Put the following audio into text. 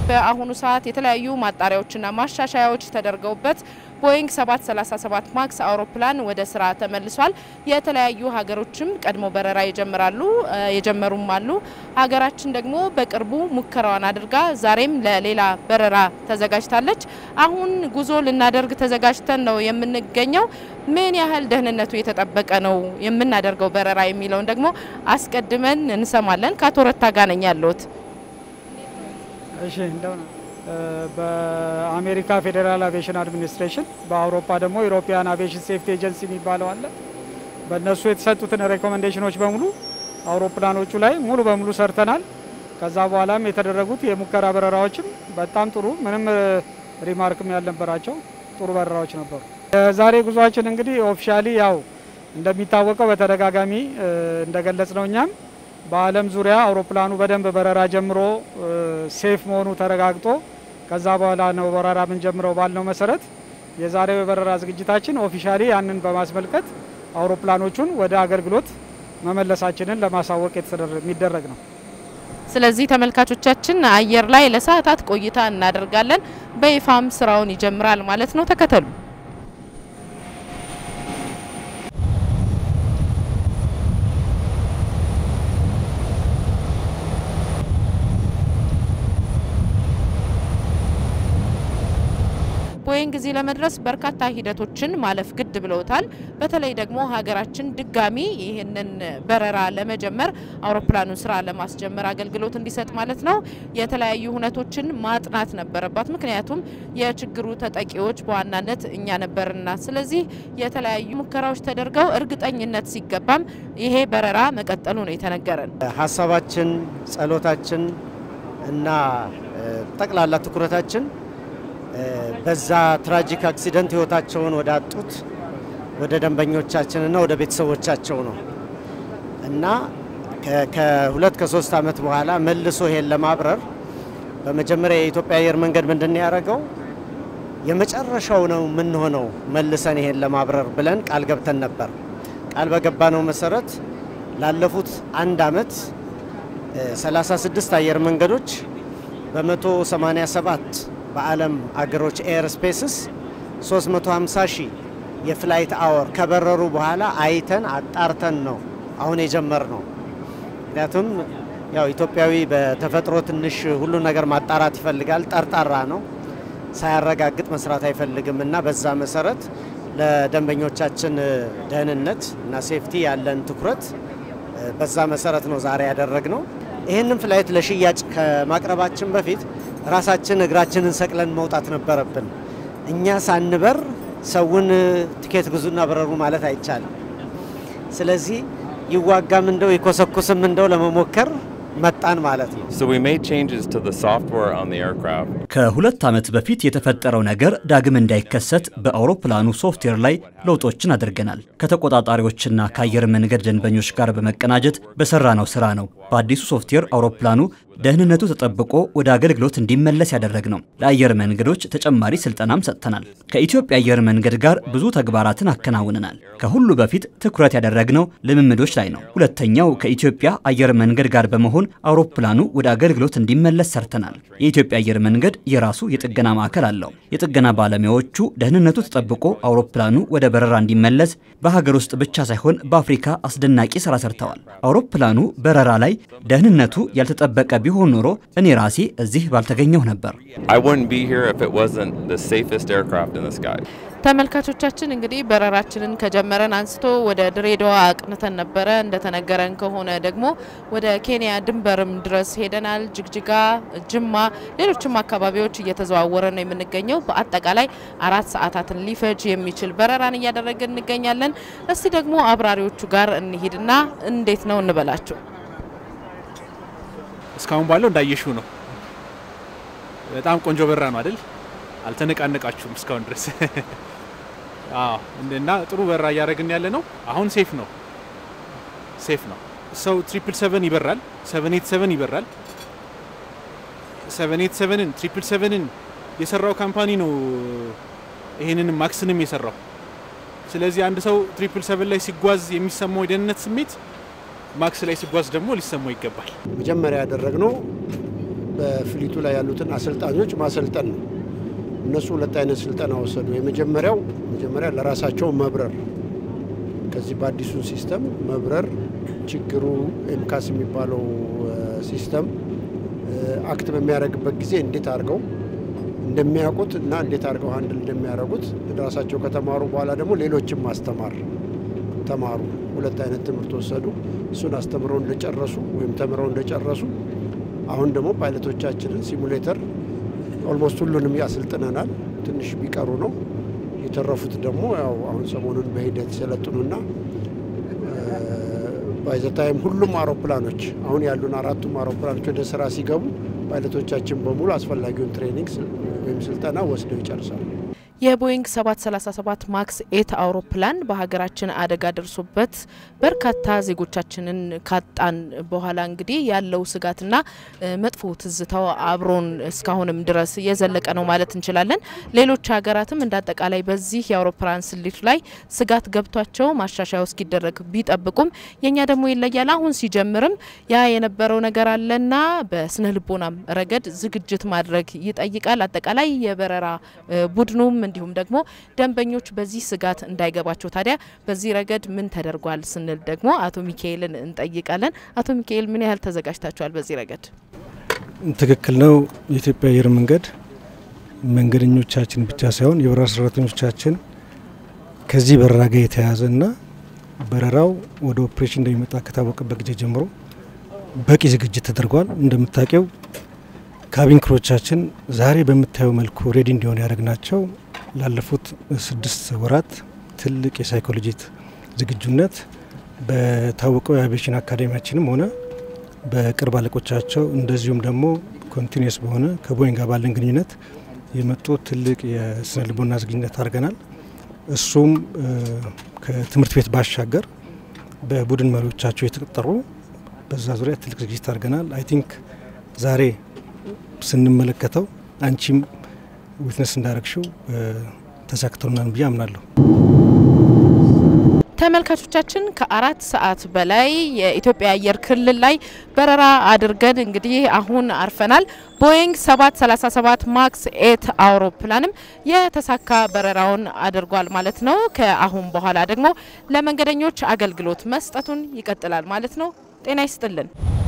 በአሁኑ ሰዓት የተለያዩ ማጣሪያዎችና ማሻሻያዎች ተደርገውበት ቦይንግ 737 ማክስ አውሮፕላን ወደ ስራ ተመልሷል። የተለያዩ ሀገሮችም ቀድሞ በረራ ይጀምራሉ የጀመሩም አሉ። ሀገራችን ደግሞ በቅርቡ ሙከራዋን አድርጋ ዛሬም ለሌላ በረራ ተዘጋጅታለች። አሁን ጉዞ ልናደርግ ተዘጋጅተን ነው የምንገኘው። ምን ያህል ደህንነቱ የተጠበቀ ነው የምናደርገው በረራ የሚለውን ደግሞ አስቀድመን እንሰማለን። ከአቶ ረታ ጋር ነኝ ያለሁት። እሺ እንደው ነው በአሜሪካ ፌዴራል አቪዬሽን አድሚኒስትሬሽን በአውሮፓ ደግሞ ዩሮፒያን አቪዬሽን ሴፍቲ ኤጀንሲ የሚባለው አለ። በእነሱ የተሰጡትን ሬኮሜንዴሽኖች በሙሉ አውሮፕላኖቹ ላይ ሙሉ በሙሉ ሰርተናል። ከዛ በኋላም የተደረጉት የሙከራ በረራዎችም በጣም ጥሩ ምንም ሪማርክም ያልነበራቸው ጥሩ በረራዎች ነበሩ። የዛሬ ጉዟችን እንግዲህ ኦፊሻሊ ያው እንደሚታወቀው በተደጋጋሚ እንደገለጽ ነው እኛም በዓለም ዙሪያ አውሮፕላኑ በደንብ በረራ ጀምሮ ሴፍ መሆኑ ተረጋግጦ ከዛ በኋላ ነው በረራ የምንጀምረው ባልነው መሰረት የዛሬው የበረራ ዝግጅታችን ኦፊሻሊ ያንን በማስመልከት አውሮፕላኖቹን ወደ አገልግሎት መመለሳችንን ለማሳወቅ የሚደረግ ነው። ስለዚህ ተመልካቾቻችን አየር ላይ ለሰዓታት ቆይታ እናደርጋለን። በይፋም ስራውን ይጀምራል ማለት ነው። ተከተሉ። ቦይንግ እዚህ ለመድረስ በርካታ ሂደቶችን ማለፍ ግድ ብለውታል። በተለይ ደግሞ ሀገራችን ድጋሚ ይህንን በረራ ለመጀመር አውሮፕላኑን ስራ ለማስጀመር አገልግሎት እንዲሰጥ ማለት ነው የተለያዩ ሁነቶችን ማጥናት ነበረባት። ምክንያቱም የችግሩ ተጠቂዎች በዋናነት እኛ ነበርና፣ ስለዚህ የተለያዩ ሙከራዎች ተደርገው እርግጠኝነት ሲገባም ይሄ በረራ መቀጠሉ ነው የተነገረን። ሀሳባችን፣ ጸሎታችን እና ጠቅላላ ትኩረታችን በዛ ትራጂክ አክሲደንት ህይወታቸውን ወደ አጡት ወደ ደንበኞቻችንና ወደ ቤተሰቦቻቸው ነው እና ከሁለት ከሶስት ዓመት በኋላ መልሶ ይሄን ለማብረር በመጀመሪያ የኢትዮጵያ አየር መንገድ ምንድን ነው ያደረገው? የመጨረሻው ነው የምንሆነው መልሰን ይሄን ለማብረር ብለን ቃል ገብተን ነበር። ቃል በገባነው መሰረት ላለፉት አንድ ዓመት 36 አየር መንገዶች በ187 በዓለም አገሮች ኤር ስፔስስ 350 ሺህ የፍላይት አወር ከበረሩ በኋላ አይተን አጣርተን ነው አሁን የጀመር ነው። ምክንያቱም ያው ኢትዮጵያዊ በተፈጥሮ ትንሽ ሁሉ ነገር ማጣራት ይፈልጋል። ጠርጣራ ነው፣ ሳያረጋግጥ መስራት አይፈልግም እና በዛ መሰረት ለደንበኞቻችን ደህንነት እና ሴፍቲ ያለን ትኩረት በዛ መሰረት ነው ዛሬ ያደረግ ነው። ይህንን ፍላይት ለሽያጭ ከማቅረባችን በፊት ራሳችን እግራችንን ሰቅለን መውጣት ነበረብን። እኛ ሳንበር ሰውን ትኬት ግዙና በረሩ ማለት አይቻልም። ስለዚህ ይዋጋም እንደው ይኮሰኩስም እንደው ለመሞከር መጣን ማለት ነው። So we made changes to the software on the aircraft. ከሁለት ዓመት በፊት የተፈጠረው ነገር ዳግም እንዳይከሰት በአውሮፕላኑ ሶፍትዌር ላይ ለውጦችን አድርገናል። ከተቆጣጣሪዎችና ከአየር መንገድ ደንበኞች ጋር በመቀናጀት በሰራነው ስራ ነው በአዲሱ ሶፍትዌር አውሮፕላኑ ደህንነቱ ተጠብቆ ወደ አገልግሎት እንዲመለስ ያደረግ ነው። ለአየር መንገዶች ተጨማሪ ስልጠናም ሰጥተናል። ከኢትዮጵያ አየር መንገድ ጋር ብዙ ተግባራትን አከናውነናል። ከሁሉ በፊት ትኩረት ያደረግነው ልምምዶች ላይ ነው። ሁለተኛው ከኢትዮጵያ አየር መንገድ ጋር በመሆን አውሮፕላኑ ወደ አገልግሎት እንዲመለስ ሰርተናል። የኢትዮጵያ አየር መንገድ የራሱ የጥገና ማዕከል አለው። የጥገና ባለሙያዎቹ ደህንነቱ ተጠብቆ አውሮፕላኑ ወደ በረራ እንዲመለስ በሀገር ውስጥ ብቻ ሳይሆን በአፍሪካ አስደናቂ ስራ ሰርተዋል። አውሮፕላኑ በረራ ላይ ደህንነቱ ያልተጠበቀ ቢሆን ኖሮ እኔ ራሴ እዚህ ባልተገኘሁ ነበር። I wouldn't be here if it wasn't the safest aircraft in the sky. ተመልካቾቻችን እንግዲህ በረራችንን ከጀመረን አንስቶ ወደ ድሬዳዋ አቅንተን ነበረ። እንደተነገረን ከሆነ ደግሞ ወደ ኬንያ ድንበርም ድረስ ሄደናል። ጅግጅጋ፣ ጅማ፣ ሌሎችም አካባቢዎች እየተዘዋወረ ነው የምንገኘው። በአጠቃላይ አራት ሰዓታትን ሊፈጅ የሚችል በረራን እያደረግን እንገኛለን። እስቲ ደግሞ አብራሪዎቹ ጋር እንሂድና እንዴት ነው እንበላቸው። እስካሁን ባለው እንዳየሽው ነው። በጣም ቆንጆ በረራ ነው አይደል? አልተነቃነቃችሁም እስካሁን ድረስ። አዎ እና ጥሩ በረራ እያደረግን ያለ ነው። አሁን ሴፍ ነው፣ ሴፍ ነው። ሰው ትሪፕል ሰቨን ይበራል፣ ሰቨን ኤት ሰቨን ይበራል። ሰቨን ኤት ሰቨንን ትሪፕል ሰቨንን የሰራው ካምፓኒ ነው ይሄንንም ማክስንም የሰራው። ስለዚህ አንድ ሰው ትሪፕል ሰቨን ላይ ሲጓዝ የሚሰማው የደህንነት ስሜት ማክስ ላይ ሲጓዝ ደግሞ ሊሰማው ይገባል። መጀመሪያ ያደረግነው በፍሊቱ ላይ ያሉትን አሰልጣኞች ማሰልጠን ነው። እነሱ ሁለት አይነት ስልጠና ወሰዱ። የመጀመሪያው መጀመሪያ ለራሳቸው መብረር ከዚህ በአዲሱ ሲስተም መብረር ችግሩ ኤምካስ የሚባለው ሲስተም አክት በሚያደርግበት ጊዜ እንዴት አድርገው እንደሚያውቁት እና እንዴት አድርገው ሀንድል እንደሚያደርጉት ራሳቸው ከተማሩ በኋላ ደግሞ ሌሎችም ማስተማር ተማሩ። ሁለት አይነት ትምህርት ወሰዱ። እሱን አስተምረው እንደጨረሱ ወይም ተምረው እንደጨረሱ አሁን ደግሞ ፓይለቶቻችንን ሲሙሌተር ኦልሞስት ሁሉንም ያሰልጥነናል። ትንሽ ቢቀሩ ነው የተረፉት ደግሞ ያው አሁን ሰሞኑን በሂደት ሰለጥኑና ባይዘታይም ሁሉም አውሮፕላኖች አሁን ያሉን አራቱም አውሮፕላኖች ወደ ስራ ሲገቡ ፓይለቶቻችን በሙሉ አስፈላጊውን ትሬኒንግ ወይም ስልጠና ወስደው ይጨርሳሉ። የቦይንግ 737 ማክስ ኤት አውሮፕላን በሀገራችን አደጋ ደርሶበት በርካታ ዜጎቻችንን ካጣን በኋላ እንግዲህ ያለው ስጋትና መጥፎ ትዝታው አብሮን እስካሁንም ድረስ የዘለቀ ነው ማለት እንችላለን። ሌሎች ሀገራትም እንደ አጠቃላይ በዚህ የአውሮፕላን ስሌቱ ላይ ስጋት ገብቷቸው ማሻሻያው እስኪደረግ ቢጠብቁም የእኛ ደግሞ ይለያል። አሁን ሲጀምርም ያ የነበረው ነገር አለና በስነ ልቦናም ረገድ ዝግጅት ማድረግ ይጠይቃል። አጠቃላይ የበረራ ቡድኑም እንዲሁም ደግሞ ደንበኞች በዚህ ስጋት እንዳይገባቸው ታዲያ በዚህ ረገድ ምን ተደርጓል ስንል ደግሞ አቶ ሚካኤልን እንጠይቃለን። አቶ ሚካኤል ምን ያህል ተዘጋጅታችኋል በዚህ ረገድ? ትክክል ነው። የኢትዮጵያ አየር መንገድ መንገደኞቻችን ብቻ ሳይሆን የበረራ ሰራተኞቻችን ከዚህ በረራ ጋር የተያያዘና በረራው ወደ ኦፕሬሽን እንደሚመጣ ከታወቀበት ጊዜ ጀምሮ በቂ ዝግጅት ተደርጓል። እንደምታውቂው ካቢን ክሮቻችን ዛሬ በምታየው መልኩ ሬዲ እንዲሆን ያደረግናቸው ላለፉት ስድስት ወራት ትልቅ የሳይኮሎጂ ዝግጁነት በታወቀው የአቪዬሽን አካዳሚያችንም ሆነ በቅርብ አለቆቻቸው እንደዚሁም ደግሞ ኮንቲኒስ በሆነ ከቦይንግ ጋር ባለን ግንኙነት የመጡ ትልቅ የስነ ልቦና ዝግጁነት አድርገናል። እሱም ከትምህርት ቤት ባሻገር በቡድን መሪዎቻቸው የተቀጠሩ በዛ ዙሪያ ትልቅ ዝግጅት አድርገናል። አይ ቲንክ ዛሬ ስንመለከተው አንቺም ዊትነስ እንዳረግሽው ተሳክቶናል ብዬ አምናለሁ። ተመልካቾቻችን ከአራት ሰዓት በላይ የኢትዮጵያ አየር ክልል ላይ በረራ አድርገን እንግዲህ አሁን አርፈናል። ቦይንግ 737 ማክስ ኤት አውሮፕላንም የተሳካ በረራውን አድርጓል ማለት ነው። ከአሁን በኋላ ደግሞ ለመንገደኞች አገልግሎት መስጠቱን ይቀጥላል ማለት ነው። ጤና ይስጥልን።